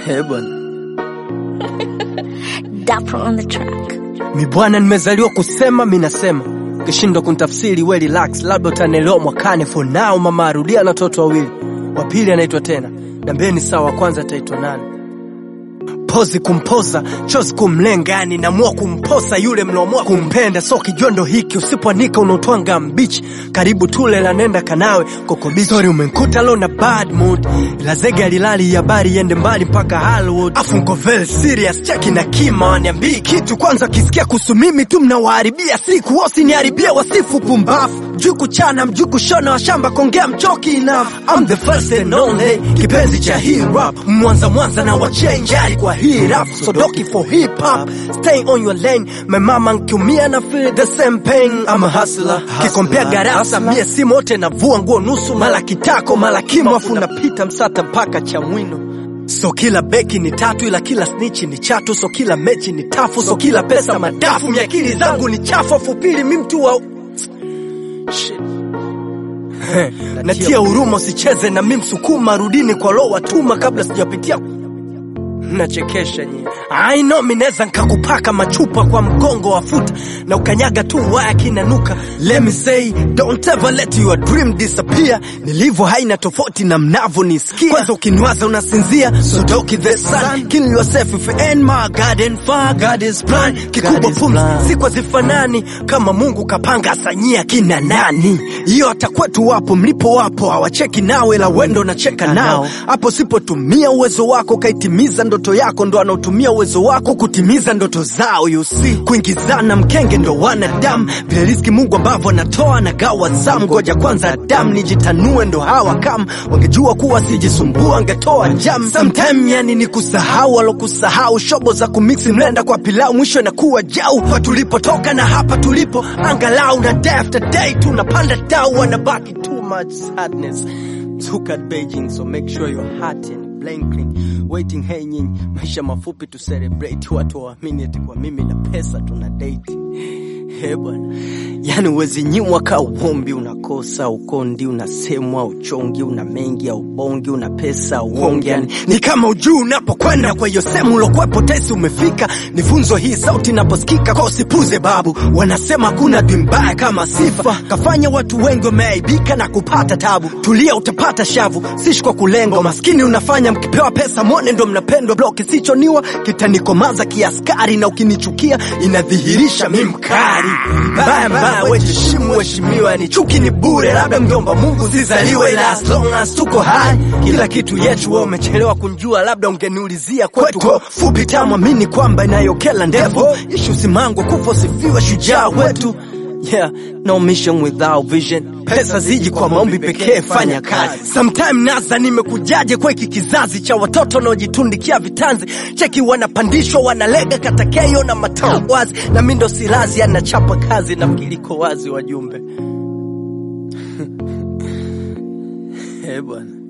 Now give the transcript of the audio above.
He bwana, Dapper on the track. mi bwana, nimezaliwa kusema, mi nasema ukishindwa kunitafsiri we relax, labda utanielewa mwakani. For now mama arudia na watoto wawili, wa pili anaitwa tena, nambeni sawa, wa kwanza ataitwa nani? pozi kumpoza chozi kumlenga, yani namua kumposa yule mnaomua kumpenda. So kijondo hiki usipoanika unaotwanga mbichi, karibu tule la nenda kanawe kokobichi. Sorry umenkuta lo na bad mood, ila zege alilali habari iende mbali mpaka Hollywood. Afu nko very serious, cheki na kima waniambii kitu kwanza, kisikia kuhusu mimi tu mnawaharibia siku, wasiniharibia wasifu pumbafu mjuu kuchana mjuu kushona washamba kongea mchoki enough I'm the first and only kipenzi cha hip hop mwanza mwanza na wachenjari kwa hii rap so doki for hip hop stay on your lane my mama nkiumia na feel the same pain I'm a hustler kikompea garasa mie si mote navua nguo nusu mala kitako mala kimo afu napita msata mpaka cha mwino So kila beki ni tatu ila kila snitch ni chatu, so kila mechi ni tafu, so kila pesa madafu, miakili zangu ni chafu, afu pili mi mtu wa Shit. natia huruma, usicheze na mi msukuma, rudini kwa lo watuma kabla sijapitia Mnachekesha nyie. I know mi neza nkakupaka machupa kwa mgongo wa futa na ukanyaga tu waya kinanuka. Let me say don't ever let your dream disappear. Nilivyo haina tofauti na mnavyonisikia. Kwanza ukiniwaza unasinzia, so doki the sun. Kill yourself if you ain't my garden far. God is plan. Kikubwa pumzi siku zifanani kama Mungu kapanga asanyia kina nani. Hiyo hata kwetu wapo mlipo wapo hawacheki nawe la wendo nacheka nao. Hapo sipotumia uwezo wako kaitimiza ndoto yako, ndo anaotumia uwezo wako kutimiza ndoto zao. You see, kuingizana mkenge ndo wanadamu, vile riziki Mungu ambavyo anatoa na gawa zamu. Ngoja kwanza Adamu nijitanue, ndo hawa kama wangejua kuwa sijisumbua angetoa jam. Sometime yani ni kusahau alokusahau, shobo za kumiksi mlenda kwa pilau, mwisho inakuwa jau. Kwa tulipotoka na hapa tulipo, angalau na day after day tunapanda dau, wanabaki too much sadness. Look at Beijing, so make sure your heart and brain clean. Waiting hey nyinyi, maisha mafupi tu celebrate, watu waamini eti kwa mimi na pesa tuna date. He bwana, yani uwezi nyimwa ka uombi, unakosa ukondi, unasemwa uchongi, una mengi au bongi, una pesa uongi, yani ni kama ujuu unapokwenda. Kwa hiyo sehemu ulokwepo tesi umefika, ni funzo hii sauti inaposikika, kwa usipuze babu. Wanasema kuna dwi mbaya kama sifa, kafanya watu wengi wameaibika na kupata tabu. Tulia utapata shavu, sishi kwa kulengo maskini unafanya mkipewa pesa mwone ndo mnapendwa. Blo kisichoniwa kitanikomaza kiaskari, na ukinichukia inadhihirisha mi mkari mbaya mbaya. Wejiheshimu heshimiwa, ni chuki ni bure, labda mjomba Mungu sizaliwe, ila as long as tuko hai kila kitu yetu. Wewe umechelewa kunjua, labda ungeniulizia kwetu fupi tamu, amini kwamba inayokela ndefu ishu simangwa kufa sifiwe shujaa wetu Yeah, no mission without vision. Pesa ziji kwa maombi pekee, fanya kazi. Sometime nasa nimekujaje kwa hiki kizazi cha watoto wanaojitundikia vitanzi, cheki wanapandishwa wanalega katakeyo na matao wazi, na mi ndo silazi anachapa kazi na mkiliko wazi wajumbe. Eh bwana